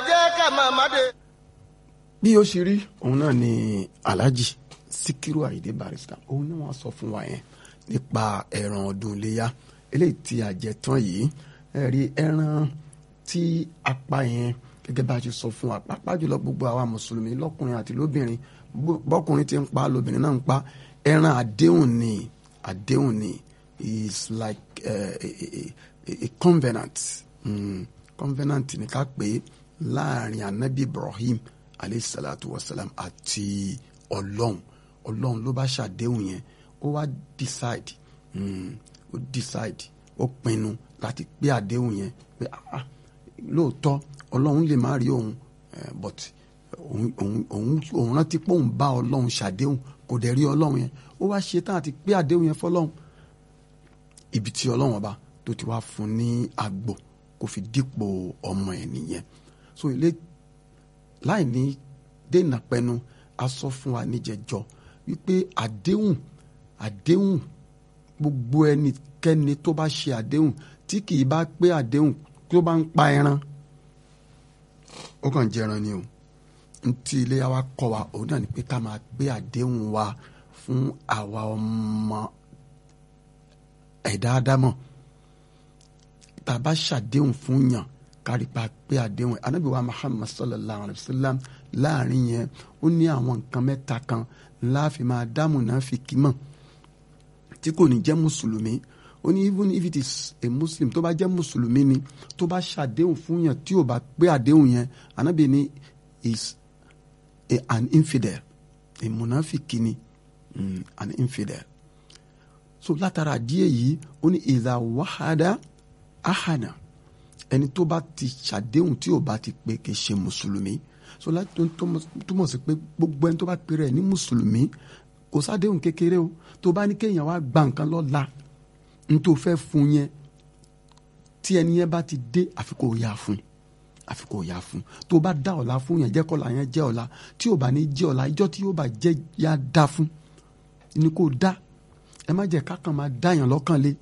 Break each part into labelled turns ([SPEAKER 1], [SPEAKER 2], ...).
[SPEAKER 1] jẹ́ ká máa má de.
[SPEAKER 2] bí ó ṣe rí òun náà ni alhaji sikiru ayinde barrister òun náà wọ́n sọ fún wa yẹn nípa ẹran ọdún iléyà eléyìí tí a jẹ tán yìí ẹ rí ẹran tí a pa yẹn gẹ́gẹ́ bá a ṣe sọ fún wa pàápàá jùlọ gbogbo àwa mùsùlùmí lọ́kùnrin àti lóbìnrin bọ́kùnrin ti ń pa lóbìnrin náà ń pa ẹran àdéhùn ni àdéhùn ni is like uh, a, a, a, a covenant mm, covenant ni ká pè é láàrin anabi ibrahim alayhi salatu wa salam àti ọlọ́run ọlọ́run ló bá ṣàdéhùn yẹn ó wá decide mm, ó decide ó pinnu láti pé àdéhùn yẹn pé ah lóòótọ́ ọlọ́run lè má rí òun but òun òun òun òun rántí pé òun bá ọlọ́run ṣàdéhùn kò dẹ̀ rí ọlọ́run yẹn ó wá ṣe tán àti pé àdéhùn yẹn fọlọ́run ibi tí ọlọ́run ọba tó ti wá fún ní àgbò kò fi dípò ọmọ ẹ̀ nìyẹn so ilé láì ní dènà pẹnu a sọ fún wa níjẹjọ wípé àdéhùn àdéhùn gbogbo ẹnikẹ́ni tó bá ṣe àdéhùn tí kì í bá pé àdéhùn tó bá ń pa ẹran ó kàn jẹran ni o ntí ilé wa kọ́ wa òun náà ni pé ká máa gbé àdéhùn wa fún àwa ọmọ ẹ̀dá ádámọ̀ tá a bá ṣàdéhùn fún yàn kárí pa pé àdéhùn anábì wa Muhammad sallallahu alayhi wa sallam láàrin yẹn ó ní àwọn nǹkan mẹ́ta kan láàfin máa dáàmú náà fi kí mọ̀ tí kò ní jẹ́ mùsùlùmí ó ní even if it is a muslim tó bá jẹ́ mùsùlùmí ni tó bá ṣàdéhùn fún yàn tí ò bá pé àdéhùn yẹn anábì ní is a, an infidel a munafiki ni mm, an infidel so látara díẹ̀ yìí ó ní ìdá wàhádà ahana ẹni tó bá ti ṣàdéhùn tí ò bá ti pé kì í ṣe mùsùlùmí so láti tó túmọ̀ sí pé gbogbo ẹni tó bá pèrè ní mùsùlùmí kò sádéhùn kékeré o tó bá ní kéèyàn wá gba nǹkan lọ́la n tó fẹ́ fún yẹn tí ẹni yẹn bá ti dé àfi kó yá fún àfi kó yá fún tó bá dá ọ̀la fún yẹn jẹ́ kọ́la yẹn jẹ́ ọ̀la tí ò bá ní jẹ́ ọ̀la ìjọ́ tí yóò bá jẹ́ yá dá fún ni kò dá ẹ má jẹ́ kákan máa dáyàn lọ́kàn lé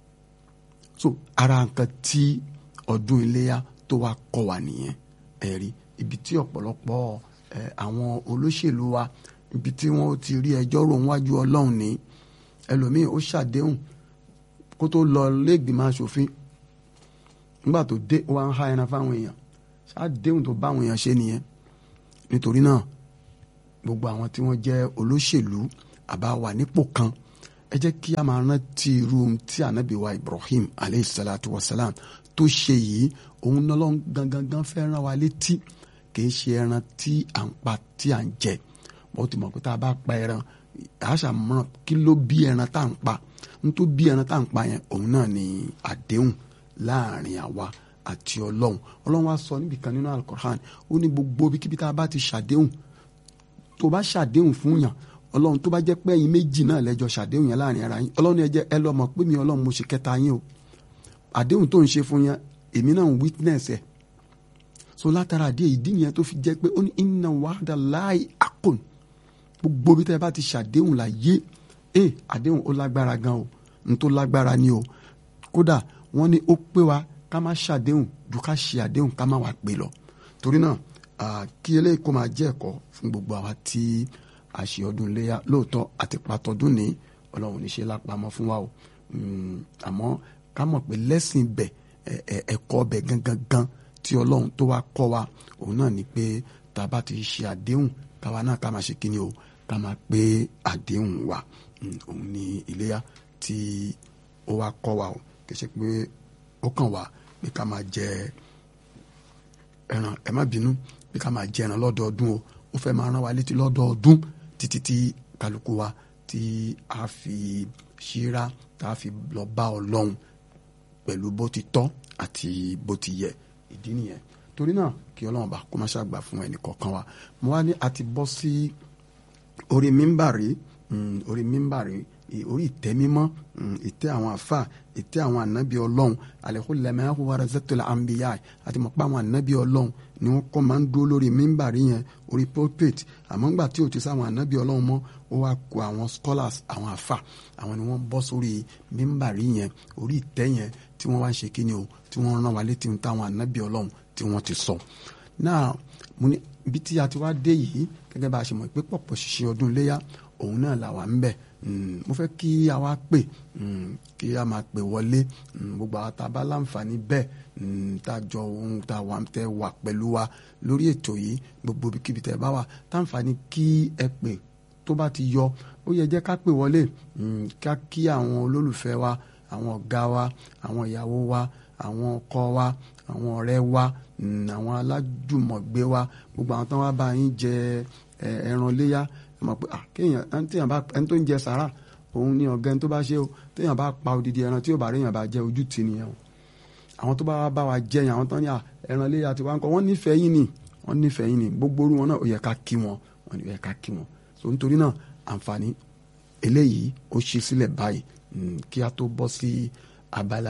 [SPEAKER 2] so ara nǹkan tí ọdún iléyà tó wá kọ́ wa nìyẹn ẹ̀rí ibi tí ọ̀pọ̀lọpọ̀ ẹ̀ àwọn olóṣèlú wa ibi tí wọ́n ti rí ẹjọ́ rò wájú ọlọ́run ní ẹlòmíì ó ṣàdéhùn kó tó lọ lẹ́gbìmọ̀ aṣòfin nígbà tó dé wá ń há ẹran fáwọn èèyàn ṣàdéhùn tó bá àwọn èèyàn ṣe nìyẹn nítorí náà gbogbo àwọn tí wọ́n jẹ́ olóṣèlú àbá wà nípò kan ẹ jẹ́ kí a máa rántí irú tí ànábì wa Ibrahim aleyhi salatu wa salam tó ṣe yìí òun náà lọ́n gangan fẹ́ rán wa létí kìí ṣe ẹran tí à ń pa tí à ń jẹ bó ti mọ̀ pé tá a bá pa ẹran àṣà mọ̀ kí ló bí ẹran tá à ń pa n tó bí ẹran tá à ń pa yẹn òun náà ni àdéhùn láàrin àwa àti ọlọ́run ọlọ́run wa sọ níbi kan nínú alukoran ó ní gbogbo bíkíbi tá a bá ti ṣàdéhùn tó bá ṣàdéhùn fún yàn ọlọ́run tó bá jẹ́ pé ẹ̀yin méjì náà lẹ́jọ́ ṣàdéhùn yẹn láàrin ara yín ọlọ́run ẹ jẹ́ ẹ lọ́ọ́ mọ̀ pé mi ọlọ́run mo ṣe kẹta yín o àdéhùn tó ń ṣe fún yẹn èmi náà ń witness ẹ̀ so látara àdéhùn ìdí yẹn tó fi jẹ́ pé ó ní inna wa'da Allahi haqqun gbogbo bí tẹ́ ẹ bá ti ṣàdéhùn là yé ẹ àdéhùn ó lágbára gan o n tó lágbára ni o kódà wọ́n ní ó pé wa ká má ṣàdéhùn ju ká ṣe àdéhùn ká má wà pé lọ torí náà kí eléyìí kó máa jẹ́ ẹ̀kọ́ fún gbogbo àwa tí a ṣe ọdún iléyà lóòótọ́ àti pàtọ́dún ní ọlọ́run ní ṣe lápamọ́ fún wa o àmọ́ ká mọ̀ pé lẹ́sìn bẹ̀ ẹ̀kọ́ bẹ̀ gangan gan tí ọlọ́run tó wá kọ́ wa òun náà ni pé tá a bá ti ṣe àdéhùn káwa náà ká máa ṣe kíni o ká máa pé àdéhùn wa òun ni iléyà tí ó wá kọ́ wa o kì í ṣe pé ó kàn wá pé ká máa jẹ ẹran ẹ má bínú pé ká máa jẹ ẹran lọ́dọọdún o ó fẹ́ máa rán wa létí lọ́dọọdún títí tí kálukú wa tí a fi ṣíra tá a fi lọ bá ọlọ́run pẹ̀lú bó ti tọ́ àti bó ti yẹ ìdí nìyẹn torí náà kí ọlọ́run bá kó má ṣàgbà fún ẹnì kọ̀ọ̀kan wa mo wá ní a ti bọ́ sí orí mímbàrí orí mímbàrí orí ìtẹ́ mímọ́ ìtẹ́ àwọn àfà ìtẹ́ àwọn ànábì ọlọ́run alẹ́kùn lẹ́mẹ́hùn warazatul anbiya àti mọ̀ pé àwọn ànábì ọlọ́run ni wọ́n kọ́ máa ń dúró lórí mímbàrí yẹn orí pulpit àmọ́ ńgbà tí ò ti sáwọn ànábì ọlọ́run mọ́ ó wá kó àwọn scholars àwọn àfà àwọn ni wọ́n bọ́ sórí mímbàrí yẹn orí ìtẹ́ yẹn tí wọ́n wá ń ṣe kíni o tí wọ́n rán wa létí táwọn ànábì ọlọ́run tí wọ́n ti sọ náà mo ní ibi tí a ti wá dé yìí gẹ́gẹ́ bá a ṣe mọ̀ pé pọ̀pọ̀ ṣìṣe ọdún léyà òun náà là wà ń bẹ̀ mo fẹ́ kí a wá pè kí a máa pè wọlé gbogbo àwọn tá a bá láǹfààní bẹ́ẹ̀ tá a jọ ohun tá a wà tẹ wà pẹ̀lú wa lórí ètò yìí gbogbo ibikíbi tẹ bá wà táǹfààní kí ẹ pè tó bá ti yọ ó yẹ jẹ́ ká pè wọlé ká kí àwọn olólùfẹ́ wa àwọn ọ̀gá wa àwọn ìyàwó wa àwọn ọkọ wa àwọn ọ̀rẹ́ wa àwọn alájùmọ̀gbé wa gbogbo àwọn tán wá bá yín jẹ ẹran léyà ẹ mọ̀ pé kéèyàn téèyàn bá ẹni tó ń jẹ sàrà òun ni ọ̀gá ẹni tó bá ṣe o téèyàn bá pa odidi ẹran tí yóò bá réèyàn bá jẹ ojú tì nìyẹn o àwọn tó bá wá bá wa jẹyàn àwọn tán ní ẹran léyà tí wọ́n ń kọ́ wọ́n nífẹ̀ẹ́ yín ni wọ́n nífẹ̀ẹ́ yín ni gbogbo orú wọn náà ó yẹ ká kí wọn wọ́n yẹ ká kí wọn so nítorí náà àǹfààní eléyìí ó ṣe sílẹ̀ báyìí kí a tó bọ́ sí abala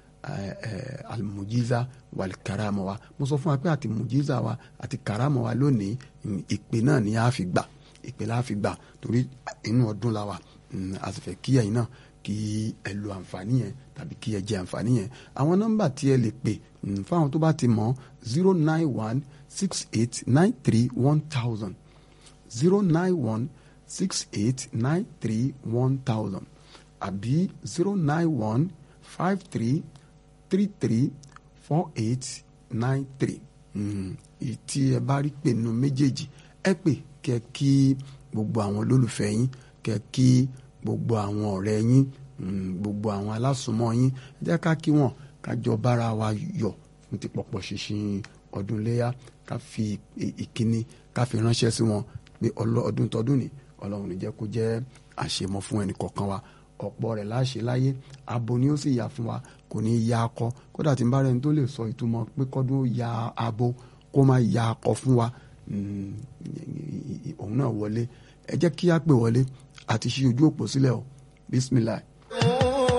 [SPEAKER 2] alimujiza walikarama wa mo sọ fún wa pé àti mujiza wa àti karama wa lónìí ìpè náà ni a fi gbà ìpè la fi gbà torí inú ọdún la wa a sì fẹ́ kí ẹ̀yin náà kí ẹ lo àǹfààní yẹn tàbí kí ẹ jẹ àǹfààní yẹn àwọn nọ́mbà tí ẹ lè pè fáwọn tó bá ti mọ̀ zero nine one six eight nine three one thousand zero nine one six eight nine three one thousand àbí zero nine one five three three three four eight nine three tí ẹ bá rí pè nínú méjèèjì ẹ pè kẹ kí gbogbo àwọn olólùfẹ́ yín kẹ kí gbogbo àwọn ọ̀rẹ́ yín gbogbo àwọn alásùnmọ́ yín jẹ́ ká kí wọ́n ká jọ bára wa yọ̀ fún ti pọ̀pọ̀ ṣinṣin ọdún léyà ká fi ìkíní ká fi ránṣẹ́ sí wọn pé ọdún tọdún ni ọlọ́run ní jẹ́ kó jẹ́ àṣemọ́ fún ẹnì kọ̀ọ̀kan wa ọ̀pọ̀ rẹ̀ láṣẹ láyé abo ni ó sì yà fún wa kò ní ya akọ kódà tí n bá rẹni tó lè sọ ìtumọ̀ pé kọ́dún ó ya abo kó má ya akọ fún wa òun náà wọlé ẹ jẹ́ kí á pè wọlé àti ṣí ojú òpó sílẹ̀ o bisimilayi